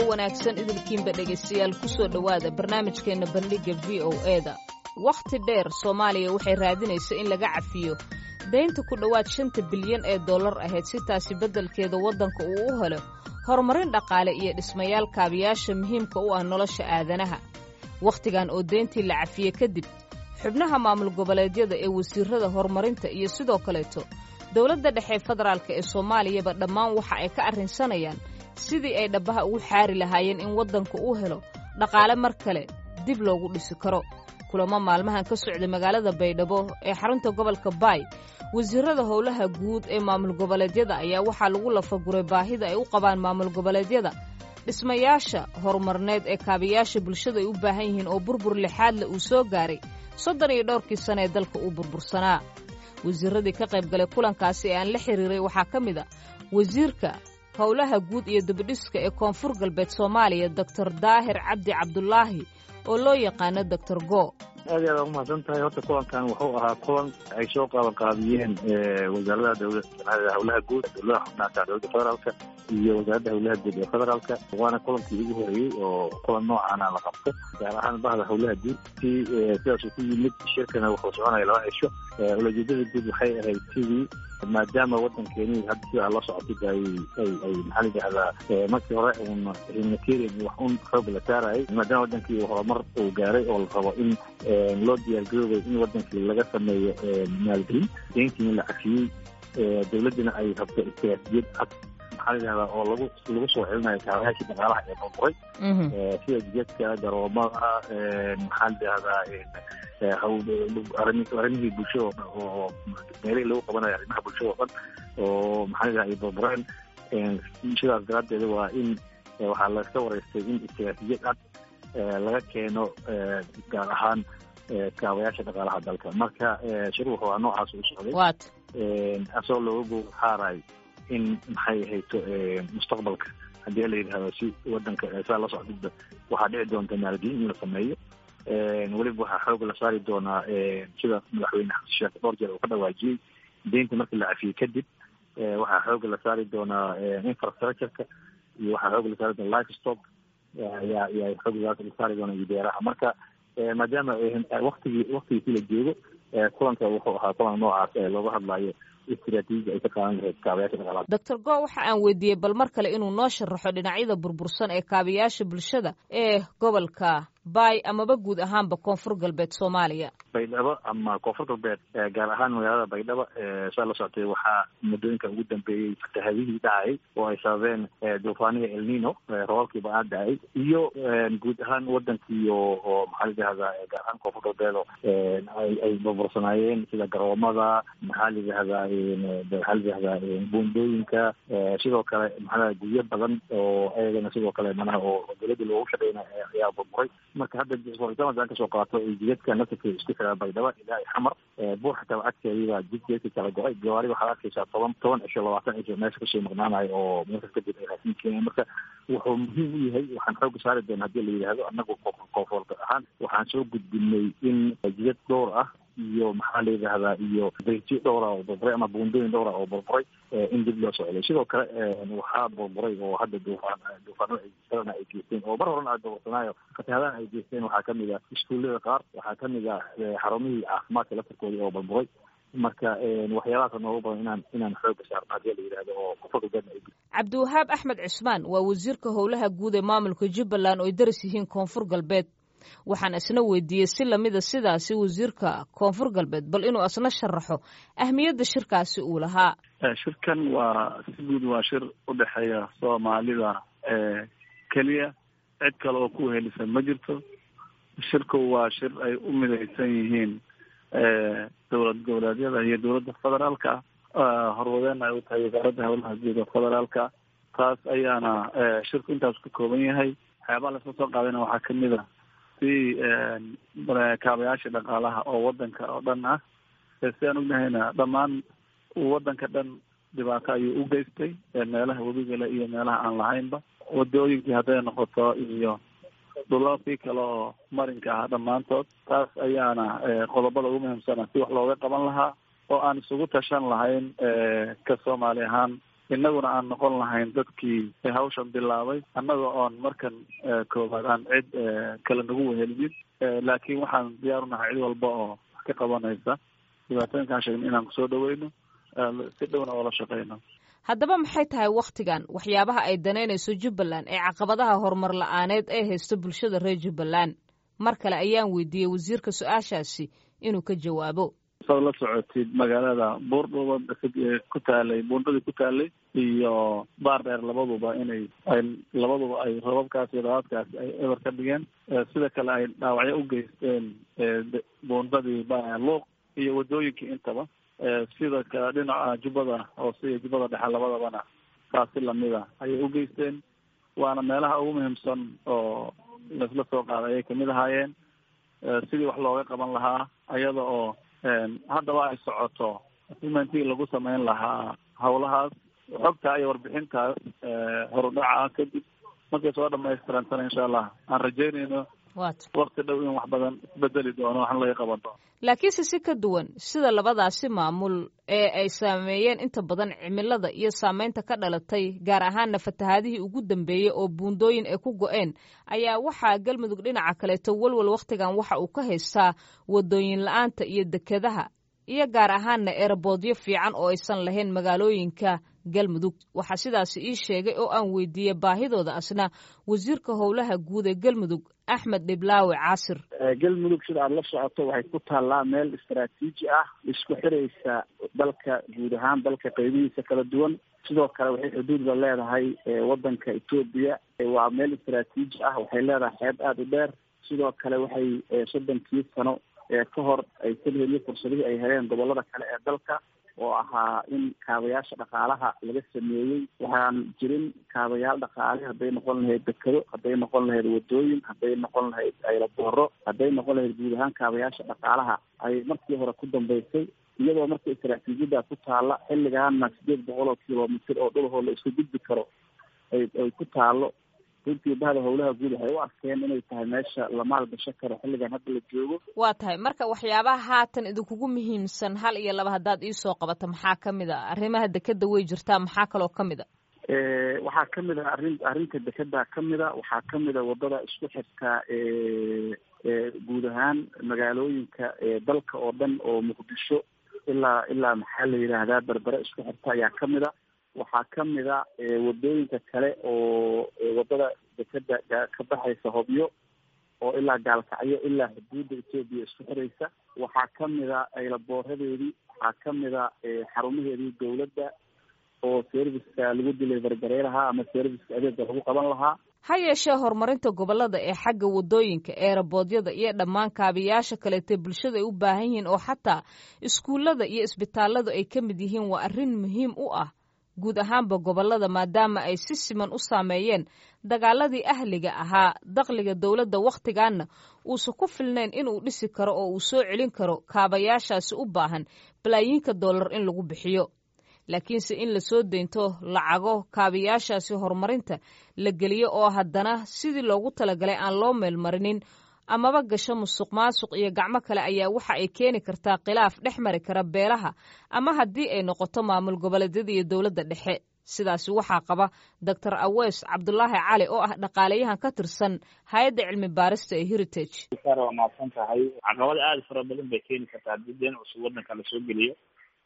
wanaagsan idilkiinba dhegaystayaal ku soo dhowaada barnaamijkeenna bandhigga v o eda wakhti dheer soomaaliya waxay raadinaysa in laga cafiyo daynta ku dhowaad shanta bilyan ee dollar ahayd si taasi beddelkeeda waddanka uu u helo horumarin dhaqaale iyo dhismayaal kaabiyaasha muhiimka u ah nolosha aadanaha wakhtigan oo deyntii la cafiyey kadib xubnaha maamul goboleedyada ee wasiirrada horumarinta iyo sidoo kaleeto dowladda dhexe federaalk ee soomaaliyaba dhammaan waxa ay ka arrinsanayaan sidii ay dhabbaha ugu xaari lahaayeen in waddanku uu helo dhaqaale mar kale dib loogu dhisi karo kulamo maalmahan ka socday magaalada baydhabo ee xarunta gobolka baay wasiirrada howlaha guud ee maamul goboleedyada ayaa waxaa lagu lafaguray baahida ay u qabaan maamul goboleedyada dhismayaasha horumarneed ee kaabayaasha bulshada ay u baahan yihiin oo burbur lixaadle uu soo gaaray soddon iyo dhowrkii sane ee dalka uu burbursanaa wasiirradii ka qayb galay kulankaasi ee aan la xiriiray waxaa ka mid a wasiirka howlaha guud iyo dibidhiska ee koonfur galbeed soomaaliya doctor daahir cabdi cabdulaahi oo loo yaqaano doctor go aad iyo aad umahadsan tahay horta kulankan wuxuu ahaa kulan ay soo qabanqaabiyeen wasaaradaha dowla howlaha guud dowladaha xubnaha dowladda federaalka iyo wasaaradda howlaha guud ee federaalka waana kulankii ugu horeeyey oo kulan noocaana la qabto gaar ahaan bahda howlaha guud si sidaasuu ku yimid shirkana wuxuu soconaya laba cisho ulajeedada guud waxay ahayd sidii maadaama waddankeeni hadda sidaa la socotid ay ay ay maxaa layidhahdaa markii hore un humanitarian wax un xoog la saarayay maadaama waddankii horumar uu gaaray oo la rabo in loo diyaargaroobay in waddankii laga sameeyo maalgelin deyntiina la cafiyey dowladdina ay rabto istiraatijiyad cad maxaa layidhahdaa oo lagu lagu soo celinayo kaabayaashii dhaqaalaha ee burburay sida jidadka garoomada maxaa layidhahdaa arrimihii bulshada oo dhan oo meelihii lagu qabanayo arrimaha bulshada oo dhan oo maxaa layidhahda ay burbureen sidaas daraaddeeda waa in waxaa laska wareystay in istiraatijiyad cad laga keeno gaar ahaan kaabayaasha dhaqaalaha dalka marka shir wuxuu aa noocaas u socday asagoo looga goo xaaray in maxay hayto mustaqbalka haddii la yidhahdo si wadanka saa la socdidba waxaa dhici doonta maalgelin in la sameeyo weliba waxaa xoog la saari doonaa sida madaxweyne xasan sheekh dhowr jeer uu ka dhawaajiyey deynta markii la cafiyey kadib waxaa xooga la saari doonaa infrastructureka iyo waxaa xooga la saari doona life stock ayaa ayaa xoog la saari doona iyo beeraha marka maadaama waktigii waktigiisi la joogo kulanka wuxuu ahaa kulan noocaas ee looga hadlayo istiraatiijia ay ka qaadan lahayd kaabayaasha dhaqaalaha doctor go waxa aan weydiiyey bal mar kale inuu noo sharaxo dhinacyada burbursan ee kaabayaasha bulshada ee gobolka baay amaba guud ahaanba koonfur galbeed soomaaliya baydhabo ama koonfur galbeed gaar ahaan magaalada baydhabo saa la socotay waxaa muddooyinka ugu dambeeyey fatahadihii dhacay oo ay sababeen duufaanihii elnino roobabkii ba-aan dhacay iyo guud ahaan wadankii oo oo maxaa layidhahdaa gaar ahaan koonfur galbeed oo ay ay burbursanaayeen sida garoomada maxaa layidhahdaa maxaa layidhahdaa buundooyinka sidoo kale maxaa guryo badan oo ayagana sidoo kale manaha oo dowladda loogu shaqeyna ayaa burburay marka hadda aan kasoo qaato jidadka nasirka isku xiraa baydhabo ilaa xamar buur xataa agteediibaa jidjeedka kala go-ay gawaari waxaad arkaysaa toban toban cisho labaatan cisho meesha kasoo maqnaanayo oo meesha kadib ay raasiin keeneen marka wuxuu muhiim u yahay waxaan xooga saari doona hadii la yidhaahdo anagu koonfurta ahaan waxaan soo gudbinay in jidad dhowr ah iyo maxaa la yidhahdaa iyo beyti dhowra oo burburay ama buundooyin dhowra oo burburay in dib loo socday sidoo kale waxaa burburay oo hadda duufaan duufaanada ay kalena ay geysteen oo mar horena aad burbursanaayo fatahadahan ay geysteen waxaa kamid ah iskuullada qaar waxaa kamid ah xarumihii caafimaadka laftarkoodii oo burburay marka waxyaabahaas noogu badan inaan inaan xooga saarno hadii la yidhahdo oo kufakagadna ay cabdiwahaab axmed cismaan waa wasiirka howlaha guud ee maamulka jubbaland oo ay daris yihiin koonfur galbeed waxaan isna weydiiyey si lamida sidaasi wasiirka koonfur galbeed bal inuu isna sharaxo ahmiyadda shirkaasi uu lahaa shirkan waa si guud waa shir u dhexeeya soomaalida keliya cid kale oo ku helisan ma jirto shirku waa shir ay u midaysan yihiin dowlad goboleedyada iyo dowladda federaalka horwadeena ay u tahay wasaaradda howlaha guud ee federaalka taas ayaana shirku intaas ka kooban yahay waxyaabaha lasla soo qaadayna waxaa kamid a si kaabayaasha dhaqaalaha oo wadanka oo dhan ah si aan ognahayna dhammaan wadanka dhan dhibaato ayuu u geystay meelaha webigale iyo meelaha aan lahaynba wadooyinkii hadday noqoto iyo dhulalkii kale oo marinka ah dhammaantood taas ayaana qodobada ugu muhiimsana si wax looga qaban lahaa oo aan isugu tashan lahayn ka soomaali ahaan innaguna aan noqon lahayn dadkii hawshan bilaabay annaga oon markan koowaad aan cid kale nagu wehelinin laakiin waxaan diyaar unahay cid walba oo wax ka qabanaysa dhibaatooyinkaan sheegna inaan kusoo dhaweyno si dhowna oola shaqeyno haddaba maxay tahay wakhtigan waxyaabaha ay danaynayso jubbaland ee caqabadaha horumar la-aaneed ee haysto bulshada reer jubbaland mar kale ayaan weydiiyey wasiirka su-aashaasi inuu ka jawaabo saad la socotid magaalada buurdhuba ku taalay buundadii ku taalay iyo baar dheer labaduba inay ay labaduba ay robabkaas iyo dabaadkaas ay eber ka dhigeen sida kale ay dhaawacyo u geysteen buundadii luuq iyo wadooyinkii intaba sida kale dhinaca jubbada hoose iyo jubbada dhexe labadabana taasi lamida ayay u geysteen waana meelaha ugu muhiimsan oo laisla soo qaaday ayay kamid ahaayeen sidii wax looga qaban lahaa ayada oo haddaba ay socoto asimentii lagu sameyn lahaa hawlahaas xogta iyo warbixintaas horudhaca kadib markay soo dhamaystirantana insha allah aan rajeynayno wakti dhow in wax badan isbedeli doono waxna laga qaban doono laakiinse si ka duwan sida labadaasi maamul ee ay saameeyeen inta badan cimilada iyo saameynta ka dhalatay gaar ahaanna fatahaadihii ugu dambeeyey oo buundooyin ay ku go-een ayaa waxaa galmudug dhinaca kaleeto walwal wakhtigan waxa uu ka haystaa wadooyin la-aanta iyo dekedaha iyo gaar ahaanna eeraboodyo fiican oo aysan lahayn magaalooyinka galmudug waxaa sidaasi ii sheegay oo aan weydiiyey baahidooda asna wasiirka howlaha guud ee galmudug axmed dhiblaawe caasir galmudug sida aada la socoto waxay ku taallaa meel istaraatiiji ah isku xiraysa dalka guud ahaan dalka qeybihiisa kala duwan sidoo kale waxay xuduudba leedahay wadanka etoobiya waa meel istaraatiiji ah waxay leedahay xeeb aada u dheer sidoo kale waxay soddonkii sano ka hor ay kadheliyo fursadihii ay heleen gobolada kale ee dalka oo ahaa in kaabayaasha dhaqaalaha laga sameeyey waxaan jirin kaabayaal dhaqaale hadday noqon lahayd dekado hadday noqon lahayd wadooyin hadday noqon lahayd aylabooro hadday noqon lahayd guud ahaan kaabayaasha dhaqaalaha ay markii hore ku dambeysay iyadoo marka istaraatiijiyada ku taalla xilligaana sideed boqol oo kilomitr oo dhulahoo la isku gudbi karo ay ay ku taalo runtii bahda howlaha guud waxay u arkeen inay tahay meesha la maalgasho karo xilligan hadda la joogo waa tahay marka waxyaabaha haatan idinkugu muhiimsan hal iyo laba haddaad iisoo qabato maxaa kamid a arrimaha dekeda way jirtaa maxaa kaloo kamid a waxaa kamid a arrin arrinta dekeda kamid a waxaa kamid a wadada isku xirta guud ahaan magaalooyinka dalka oo dhan oo muqdisho ilaa ilaa maxaa la yidhaahdaa berbere isku xirta ayaa kamid a waxaa kamid a wadooyinka kale oo wadada dekeda ka baxaysa hobyo oo ilaa gaalkacyo ilaa xuduudda etoobiya isku xiraysa waxaa kamid a aylaboorradeedii waxaa kamid a xarumaheedii dowladda oo serviceka lagu dilay berberey lahaa ama serviceka adeega lagu qaban lahaa ha yeeshee horumarinta gobollada ee xagga wadooyinka eeraboodyada iyo dhammaan kaabiyaasha kaleetee bulshada ay u baahan yihiin oo xataa iskuullada iyo isbitaalladu ay ka mid yihiin waa arrin muhiim u ah guud ahaanba gobollada maadaama ay si siman u saameeyeen dagaaladii ahliga ahaa dakhliga dowladda wakhtigaanna uusan ku filnayn inuu dhisi karo oo uu soo celin karo kaabayaashaasi u baahan balaayiinka dollar in lagu bixiyo laakiinse in lasoo deynto lacago kaabayaashaasi horumarinta la geliyo oo haddana sidii loogu talagalay aan loo meelmarinin amaba gasho musuq maasuq iyo gacmo kale ayaa waxa ay keeni kartaa khilaaf dhex mari kara beelaha ama haddii ay noqoto maamul goboleedyada iyo dowladda dhexe sidaasi waxaa qaba doctor aweys cabdulaahi cali oo ah dhaqaalayahan ka tirsan hay-adda cilmi baarista ee heritage waa mahadsan tahay caqabada aada fara badan bay keeni kartaa haddii deen cusub waddanka lasoo geliyo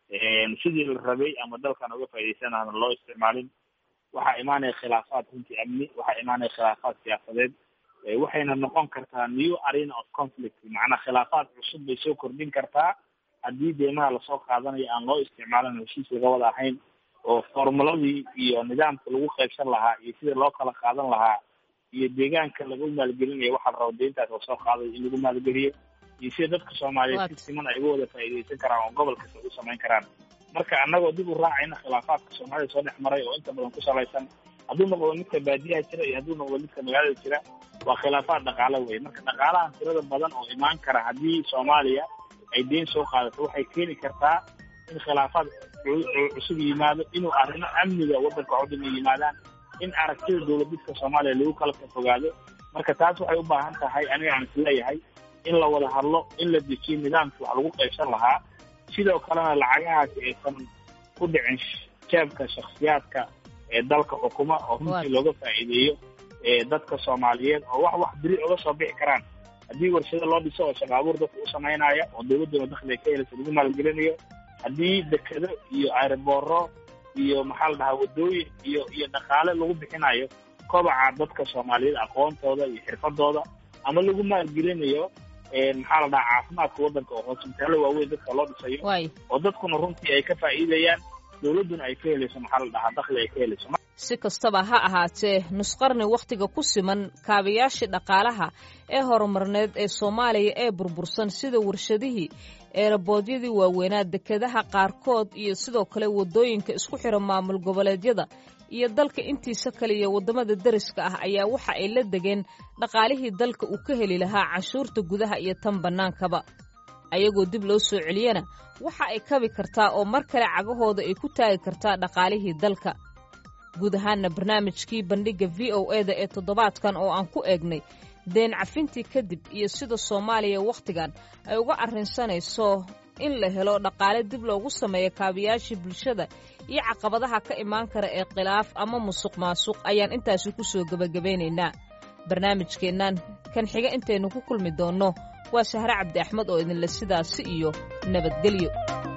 sidii la rabay ama dalkan uga faa'idaysanaana loo isticmaalin waxaa imaanaya khilaafaad runtii amni waxaa imaanaya khilaafaad siyaasadeed waxayna noqon kartaa new arena of conflict macnaa khilaafaad cusub bay soo kordhin kartaa haddii deemaha lasoo qaadanayo aan loo isticmaalin heshiis laga wada ahayn oo formuladii iyo nidaamka lagu qaybsan lahaa iyo sida loo kala qaadan lahaa iyo deegaanka lagu maalgelinayo waxaa la raba deyntaas lasoo qaadayo in lagu maalgeliyo iyo sida dadka soomaaliyeed si siman ay uga wada faa'iidaysan karaan oo gobol kasta u samayn karaan marka annagoo dib u raacayna khilaafaadka soomaalida soo dhex maray oo inta badan ku salaysan hadduu noqdo midka baadiyaha jira iyo hadduu noqdo midka magaalada jira waa khilaafaad dhaqaalo wey marka dhaqaalahan tirada badan oo imaan kara haddii soomaaliya ay deyn soo qaadato waxay keeni kartaa in khilaafaad cusub yimaado inuu arrimo amniga waddanka oo dhan ay yimaadaan in aragtida dowladidka soomaaliya lagu kala fogaado marka taas waxay u baahan tahay aniga aan isleeyahay in la wada hadlo in la dejiyo nidaamkii wax lagu qaybsan lahaa sidoo kalena lacagahaasi aysan ku dhicin jeebka shaksiyaadka ee dalka xukuma oo runtii looga faa'iideeyo dadka soomaaliyeed oo wax wax beri oga soo bixi karaan haddii warshado loo dhiso oo shaqo abuur dadka u samaynaya oo dawladduna dakli ay ka helaysa lagu maalgelinayo haddii dekedo iyo aerobooro iyo maxaa la dhahaa waddooyin iyo iyo dhaqaale lagu bixinayo kobaca dadka soomaaliyeed aqoontooda iyo xirfadooda ama lagu maalgelinayo maxaa la dhahaa caafimaadka waddanka oo hosbitaallo waaweyn dadka loo dhisayo oo dadkuna runtii ay ka faa'iidayaan dawladduna ay ka helayso maxaa la dhahaa dakli ay ka helayso si kastaba ha ahaatee nusqarni wakhtiga ku siman kaabayaashii dhaqaalaha ee horumarneed ee soomaaliya ee burbursan sida warshadihii eeraboodyadii waaweynaa dekedaha qaarkood iyo sidoo kale waddooyinka isku xira maamul goboleedyada iyo dalka intiisa kale iyo waddamada deriska ah ayaa waxa ay la degeen dhaqaalihii dalka uu ka heli lahaa canshuurta gudaha iyo tan bannaankaba ayagoo dib loo soo celiyana waxa ay kabi kartaa oo mar kale cagahooda ay ku taagi kartaa dhaqaalihii dalka guud ahaanna barnaamijkii bandhigga v o e da ee toddobaadkan oo aan ku eegnay deen cafintii kadib iyo sida soomaaliya wakhtigan ay uga arrinsanayso in la helo dhaqaale dib loogu sameeyo kaabayaashii bulshada iyo caqabadaha ka imaan kara ee khilaaf ama musuq maasuq ayaan intaasi ku soo gebagabeynaynaa barnaamijkeennan kan xiga intaynu ku kulmi doonno waa sahre cabdi axmed oo idinle sidaasi iyo nabadgelyo